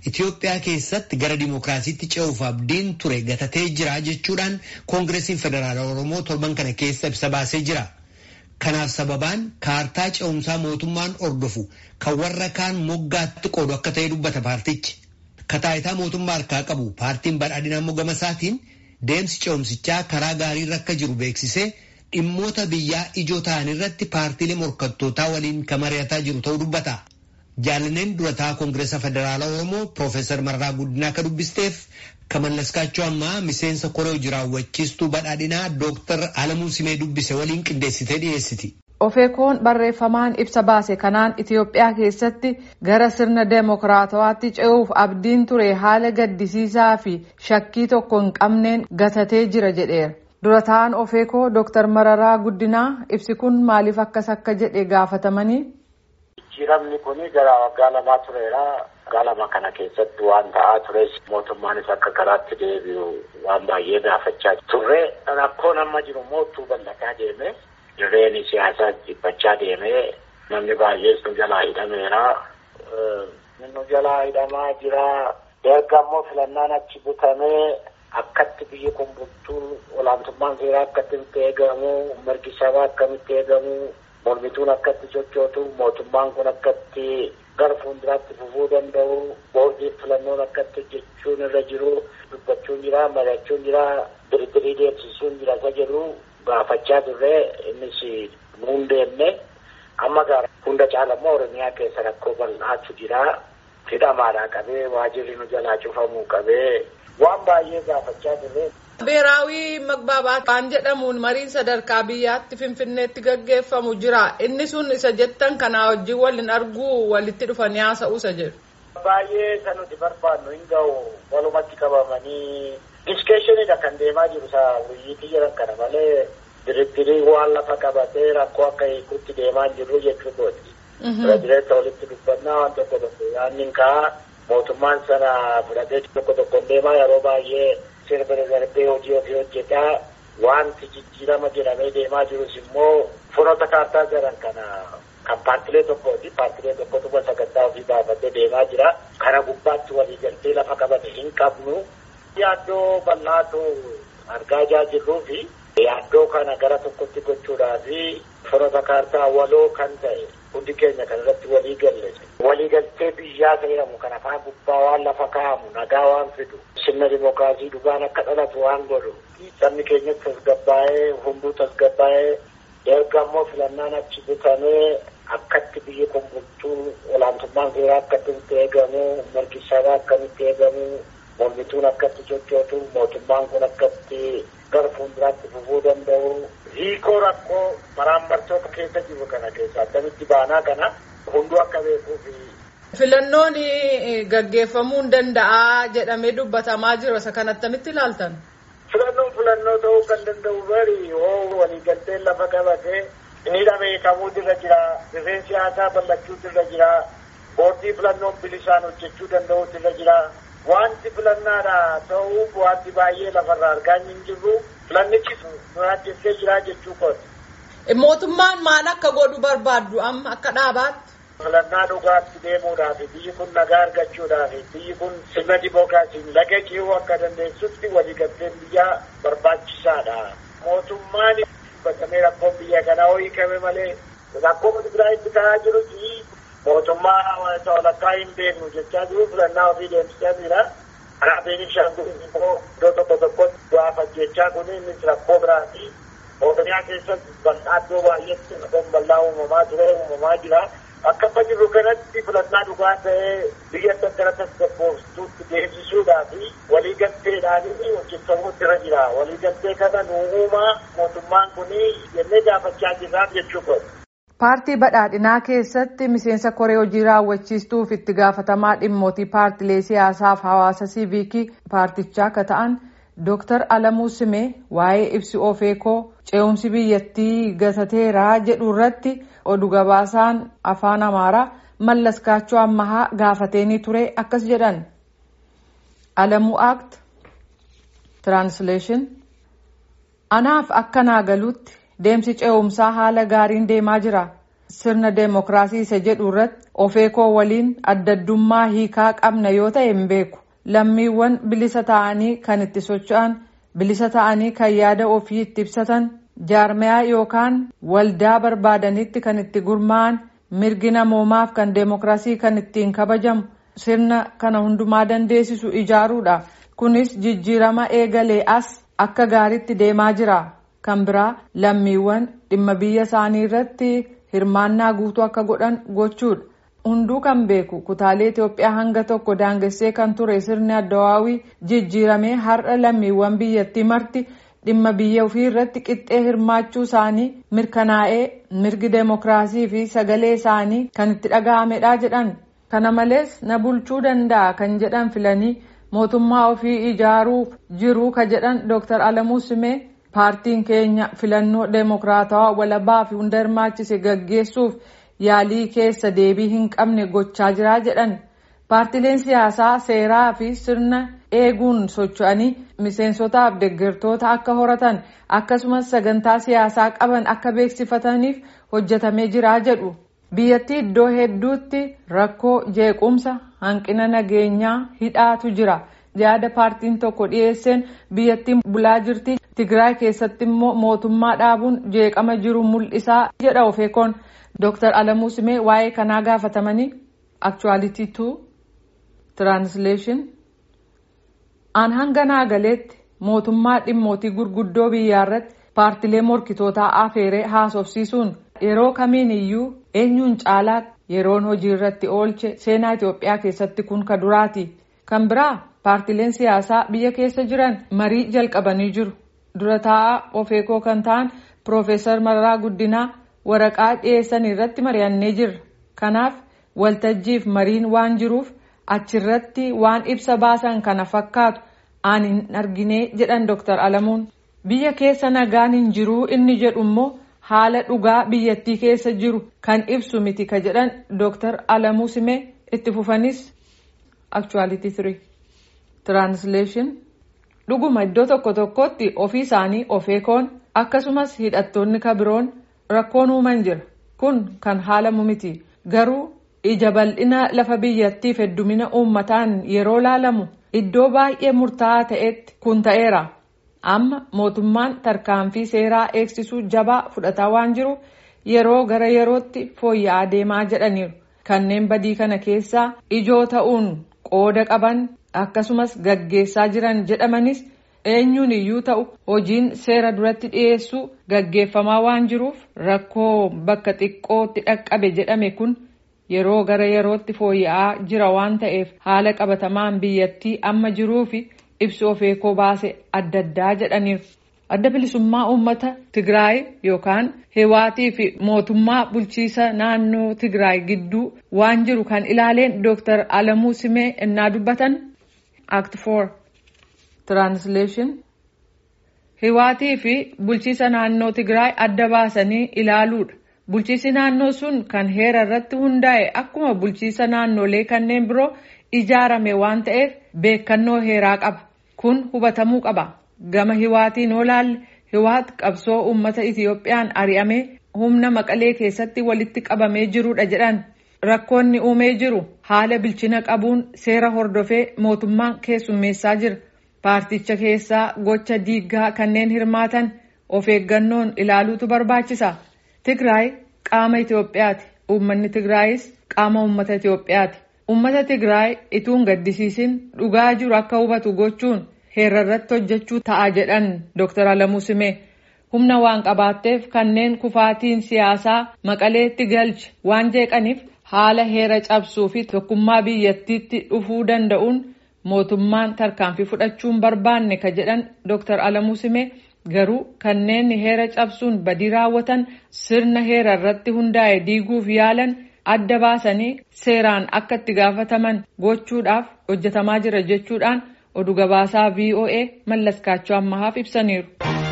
Itoophiyaa keessatti gara dimookiraasiitti ce'uuf abdiin ture gatatee jira jechuudhaan koongireesiin federaala Oromoo torban kana keessa ibsa baasee jira. Kanaaf sababaan kaartaa ce'umsaa mootummaan ordofu kan warra kaan moggaatti qoodu akka ta'e dubbata paartichi. Kataayitaa mootummaa harkaa qabu paartiin badhaadhinaa immoo gama isaatiin deemsi ce'umsichaa karaa gaariirra akka jiru beeksisee dhimmoota biyyaa ijoo ta'an irratti paartiilee morkattootaa waliin kan mari'ataa jiru ta'uu dubbata. Jaalaneen durataa Koongireesa Federaalaa Oromoo Piroofeesar Marraa Guddinaa akka dubbisteef kan mallaskaachuu ammaa miseensa koree hojii raawwachiistuu badhaadhinaa Dooktar Alamuu Simee dubbise waliin qindeessitee dhiyeessiti. Ofeekoon barreeffamaan ibsa baase kanaan Itoophiyaa keessatti gara sirna deemokiraatawaatti ce'uuf abdiin ture haala gaddisiisaa fi shakkii tokko hin qabneen gatatee jira jedheera. Durataan Ofeekoo Dooktar Mararaa Guddinaa ibsi kun maaliif akkas akka jedhe gaafatamanii. Jijjiiramni kun gara waggaa lamaa tureera. Waggaa lama kana keessatti waan ta'aa tures mootummaanis akka karaatti deebi'u waan baay'ee gaafachaa turre. Rakkoon amma jiru immoo utuu bal'ataa deeme dirreen siyaasaa dhiphachaa deeme namni baay'ees nu jalaa hidhameera. Nu jalaa hidhamaa jira. Erga immoo filannaan achi butamee akkatti biyyi kun bultuu olaantummaan seeraa akkatti eegamu mirgi sabaa akkamitti eegamu. mormituun akkatti sochootu mootummaan kun akkatti gara fuulduraatti fufuu danda'u boordiin filannoon akkatti hojjechuun irra jiru dubbachuun jira mari'achuun jira diriirii deemsisuun jira isa jedhu gaafachaa turre innis nuun deemne amma gaara hunda caalammoo oromiyaa keessa rakkoo bal'aatu jira hidhamaadhaa qabee waajirri nu jalaa cufamuu qabee waan baay'ee gaafachaa turre. Beeraawii magbaabaat waan jedhamuun mariin sadarkaa biyyaatti finfinneetti gaggeeffamu jira. Inni sun isa jettan kanaa wajjin waliin arguu walitti dhufanii haasa'uusa jedhu. Baay'ee isa nuti barbaannu hin ga'u walumatti qabamanii diskeeshiniidha kan deemaa jiru isaa wuyyiitii jiran kana malee diriirii waan lafa qabatee rakkoo akka hiikutti deemaa jirru jechuu kooti. Pirezideenta walitti dubbannaa waan tokko tokko yaanni ka'a mootummaan sana fudhatee tokko tokko deemaa yeroo baay'ee. sirba darbee hojii ofii hojjetaa wanti jijjiirama jedhamee deemaa jirus immoo furoota kaartaa jedhan kana kan paartilee tokkooti paartilee tokkotu sagantaa ofii baafatee deemaa jira kana gubbaatti waliigaltee lafa qabate hin qabnu yaaddoo bal'aatu argaa jaa jirruu fi yaaddoo kana gara tokkotti gochuudhaa fi furoota kaartaa waloo kan ta'e hundi keenya kan irratti walii galle waliigaltee biyyaa jedhamu kan afaan gubbaa waan lafa kaa'amu nagaa waan fidu sirna dimookiraasii dhugaan akka dhalatu waan godhu sabni keenyatti tasgabbaa'ee hunduu tasgabbaa'ee erga immoo filannaan achi butamee akkatti biyyi kun bultuu olaantummaan seeraa akkatti eegamu mirgi sabaa akkamitti eegamu mormituun akkatti sochootu mootummaan kun akkatti gara fuulduraatti fufuu danda'u hiikoo rakkoo maraammartoota keessa jiru kana keessa akkamitti baanaa kana hunduu akka beekuuf. Filannoon gaggeeffamuu hin danda'a jedhamee dubbatamaa jira isa kan attamitti ilaaltan. Filannoon filannoo ta'uu kan danda'u bari hoo waliigalteen lafa qabatee inni beekamuu irra jira rifeen siyaasaa bal'achuu irra jira boordii filannoon bilisaan hojjechuu danda'u irra jira wanti filannaadha ta'uuf wanti baay'ee lafarraa argaa hin jirru filannichi nyaachistee jira jechuu kooti. Mootummaan maal akka godhu barbaaddu amma akka dhaabaatti. filannaa dhugaatti deemuudhaaf biyyi kun nagaa argachuudhaaf biyyi kun sirna dimookiraasiin laga ce'uu akka dandeessutti waliigalteen biyyaa barbaachisaadha. Mootummaan bakkamee rakkoon biyya kanaa hiikame malee rakkoo Tigraayitti ta'aa jirus mootummaa walakkaa hin beeknu jechaa jiru filannaa ofii deemsisaa jira. Karaa Beenishaangul immoo iddoo tokko tokkotti gaafach jechaa kun innis rakkoo biraati. Oromiyaa keessatti bal'aa iddoo baay'eetti rakkoon bal'aa uumamaa ture uumamaa jira. Akka amma jirru kanatti filannaa dhugaa ta'ee biyya gara tasgabbooftuutti deemsisuudhaa fi waliigalteedhaan hojjetamuutti irra jira. Waliigaltee kana nu uumaa mootummaan kun jennee gaafachaa jirraaf jechuudha. Paartii badhaadhinaa keessatti miseensa koree hojii raawwachiistuuf itti gaafatamaa dhimmootii paartilee siyaasaaf hawaasa siiviikii paartichaa akka ta'an Dooktar Alamuu Simee waa'ee ibsi ofeekoo ce'umsi biyyattii gatateeraa jedhu irratti oduu gabaasaan afaan amaaraa mallaskaachoo ammahaa gaafateenii ture akkas jedhan. Alamuu Act Translation Anaaf akka naa galuutti deemsi ce'umsaa haala gaariin deemaa jira. sirna deemokiraasii isa jedhu irratti ofeekoo waliin addaddummaa hiikaa qabna yoo ta'e hin beeku lammiiwwan bilisa ta'anii kan itti socho'an bilisa ta'anii kan yaada ofii itti ibsatan jaarmayaa yookaan waldaa barbaadanitti kan itti gurmaa'an mirgi namoomaaf kan deemokiraasii kan ittiin kabajamu sirna kana hundumaa dandeessisu ijaaruudha kunis jijjiirama eegalee as akka gaariitti deemaa jira kan biraa lammiiwwan dhimma biyya isaanii irratti hirmaannaa guutuu akka godhan gochuudha. hunduu kan beeku kutaalee Itoophiyaa hanga tokko daangessee kan ture sirni addawaawii jijjiiramee har'a lammiiwwan biyyattii marti dhimma biyya ofii irratti qixxee hirmaachuu isaanii mirkanaa'ee mirgi deemokiraasii fi sagalee isaanii kan itti dhaga'amedha jedhan kana malees na bulchuu danda'a kan jedhan filanii mootummaa ofii ijaaruuf jiru ka jedhan Dr. Alamuu Simee paartiin keenya filannoo deemokiraatawaa walabaa fi hunda hirmaachise gaggeessuuf yaalii keessa deebii hin qabne gochaa jira jedhan paartileen siyaasaa seeraa fi sirna eeguun socho'anii miseensotaaf deeggartoota akka horatan akkasumas sagantaa siyaasaa qaban akka beeksifataniif hojjetamee jira jedhu biyyattii iddoo hedduutti rakkoo jeequmsa hanqina nageenyaa hidhaatu jira yaada paartiin tokko dhiyeesseen biyyattiin bulaa jirti tigraay keessatti immoo mootummaa dhaabuun jeeqama jiru mul'isaa jedha ofeekoon. Dr. Alamuu Simee waa'ee kanaa gaafatamanii actuality two translation aan hanga naagaleetti mootummaa dhimmootii gurguddoo biyyaa irratti paartilee morkitootaa afeeree haasofsiisuun yeroo kamiin iyyuu eenyuun caalaatti yeroon hojii irratti oolche seenaa Itoophiyaa keessatti kun ka duraati kan biraa paartileen siyaasaa biyya keessa jiran marii jalqabanii jiru dura taa'aa ofeekoo kan ta'an Piroofeesar Mararaa Guddinaa. waraqaa dhiyeessan irratti mari'annee jirra kanaaf waltajjiif mariin waan jiruuf achirratti waan ibsa baasan kana fakkaatu aan hin argine jedhan Dr. Alamuun biyya keessa nagaan hin jiruu inni jedhu immoo haala dhugaa biyyattii keessa jiru kan ibsu miti ka jedhan Dr. Alamuu Simee itti fufanis actuality 3 translation dhuguma iddoo tokko tokkotti ofii isaanii ofeekoon akkasumas hidhattoonni kabiroon. rakkoon uuman jira kun kan haalamu miti garuu ija bal'ina lafa biyyattiif heddumina uummataan yeroo laalamu iddoo baay'ee murtaa'aa ta'etti kun ta'eera amma mootummaan tarkaanfii seeraa eegsisuu jabaa fudhataa waan jiruuf yeroo gara yerootti fooyya'aa deemaa jedhaniiru kanneen badii kana keessaa ijoo ta'uun qooda qaban akkasumas gaggeessaa jiran jedhamanis. eenyuun iyyuu ta'u hojiin seera duratti dhiyeessuu gaggeeffamaa waan jiruuf rakkoo bakka xiqqootti dhaqqabe jedhame kun yeroo gara yerootti fooyya'aa jira waan ta'eef haala qabatamaan biyyattii amma jiruu fi ibsi ofeekoo baase adda addaa jedhaniiru. adda bilisummaa uummata tigraay yookaan heewaatii fi mootummaa bulchiisa naannoo tigraay gidduu waan jiru kan ilaaleen dooktar alamuu simee innaa dubbatan act 4. translation hiwaatii fi bulchiisa naannoo tigraay adda baasanii ilaaluudha bulchiisi naannoo sun kan heera irratti hundaa'e akkuma bulchiisa naannolee kanneen biroo ijaarame waan ta'eef beekannoo heeraa qaba kun hubatamuu qaba gama hiwaatiin olaalle hiwaat qabsoo uummata itiyoophiyaan ari'amee humna maqalee keessatti walitti qabamee jirudha jedhan rakkoonni uumee jiru haala bilchina qabuun seera hordofee mootummaan keessummeessaa jira. paarticha keessaa gocha diiggaa kanneen hirmaatan of eeggannoon ilaaluutu barbaachisa tigraay qaama itiyoophiyaati uummanni tigraayis qaama uummata itiyoophiyaati uummata tigraay ituun gaddisiisin dhugaa jiru akka hubatu gochuun heera irratti hojjechuu ta'a jedhan dr alamuu simee humna waan qabaatteef kanneen kufaatiin siyaasaa maqaleetti galche waan jeeqaniif haala heera cabsuu fi tokkummaa biyyattiitti dhufuu danda'uun. mootummaan tarkaanfii fudhachuun barbaanne ka jedhan dr alamuu simee garuu kanneen heera cabsuun badii raawwatan sirna heera irratti hundaa'e diiguuf yaalan adda baasanii seeraan akka itti gaafataman gochuudhaaf hojjetamaa jira jechuudhaan oduu gabaasaa voa mallaskaachoo ammahaaf ibsaniiru.